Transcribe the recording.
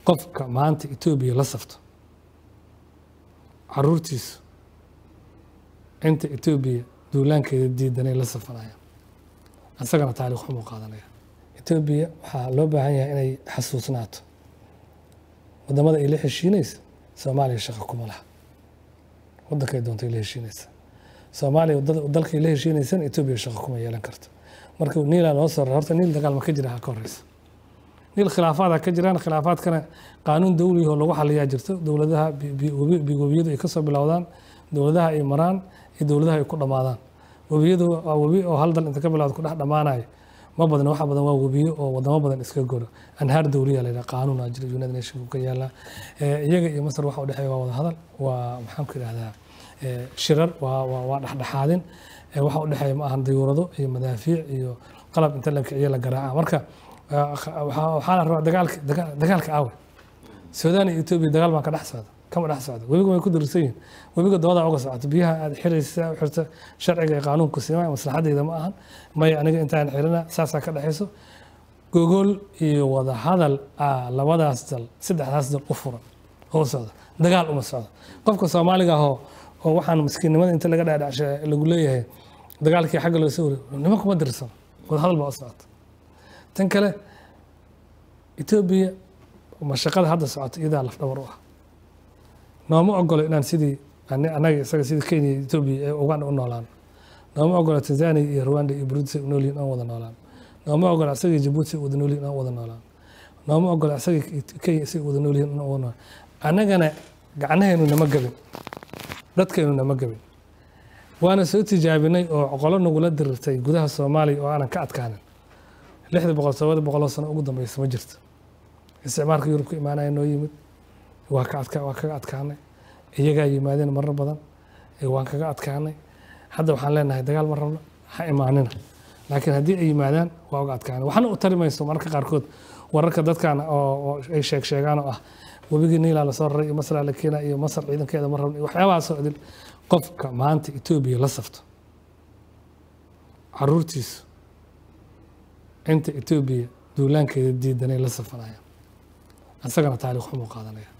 qofka maanta etoobiya la safto caruurtiisu inta etoobiya duulaankeeda diidanay la safanayaan isagana taariikh xumuu qaadanaya etoobiya waxaa loo baahan yahay inay xasuusnaato wadamada ay la heshiinaysa soomaaliya shaqo kuma laha wadankay doontay la heshiinaysa soomaaliya dalkay la heshiinaysana etoobiya shaqo kuma yeelan karto marka niilaa loo soo horta niil dagaal ma ka jira ha ka horeysa niil khilaafaada ka jiraan khilaafaadkana qaanuun dawli oo lagu xaliyaa jirto dowladaha webiyadu ay kasoo bilowdaan dowladaha ay maraan iyo dowladaha ay ku dhammaadaan webiyadu waa webi oo hal dal inta ka bilowda ku dhex dhammaanayo ma badan waxa badan waa webiyo oo wadamo badan iska goro anhaar dawliya la yidhaha qaanuun aa jira united nation ka yaala iyaga iyo masar waxa u dhexeeya waa wada hadal waa maxaan ku idhahdaa shirar waa waa dhexdhexaadin waxa u dhexeeya ma ahan dayuurado iyo madaafiic iyo qalab inta la kiciyo la garaaca marka waxaa la rabaa dagaalka dagaalka aawe suudaan iyo etoobiya dagaal baan ka dhex socda kama dhex socda webiga way ku dursan yihin webiga doodaa uga socoto biyaha aad xiraysa u xirta sharciga iyo qaanuunku siima maslaxadeyda ma ahan maya aniga intaan xirina saasaa ka dhexayso gogol iyo wada hadal ah labadaas dal saddexdaas dal u furan oo socda dagaal uma socdo qofka soomaaliga ahoo oo waxaan miskiinnimada inta laga dhaadhacsha lagu leeyahay dagaalkii xagga loo soo wariy nima kuma dirsan wada hadal baa u socota tan kale etoobiya mashaqada hadda socota iyadaa lafdhabar u ah nooma ogolo inaan sidii annaga isaga sidii kenya iyo etoobiya ee uganda u noolaan nooma ogolo tanzania iyo rwanda iyo burundi u noolyihin aan wada noolaan nooma ogolo isaga jabuuti wada noolyihin aan wada noolaan nooma ogolo isaga kenya isaga wada noolyihin aan wada noolaan annagana gacnahaynu nama gabin dadkaynu nama gabin waana soo tijaabinay oo qolo nagula dirirtay gudaha soomaaliya oo aanan ka adkaanin lixda boqol tobada boqoloo sano ugu dambeysa ma jirto isticmaalka yurub ka imaanaya noo yimid waa ka adka waa kaga adkaanay iyagaa yimaadeen marar badan waan kaga adkaanay hadda waxaan leenahay dagaal ma rabno ha imaanina laakiin haddii ay yimaadaan waa uga adkaanay waxna u tari mayso mararka qaarkood wararka dadkan oo ay sheeg sheegaan oo ah webigii niilaa lasoo raray iyo masraa la keenaa iyo masar ciidankeeda ma rabno waxyaabahaasoo idin qofka maanta etoobiya la safto caruurtiisu inta etoobiya duulaankeeda diidanay la safanayaan isagana taariikh xumuu qaadanaya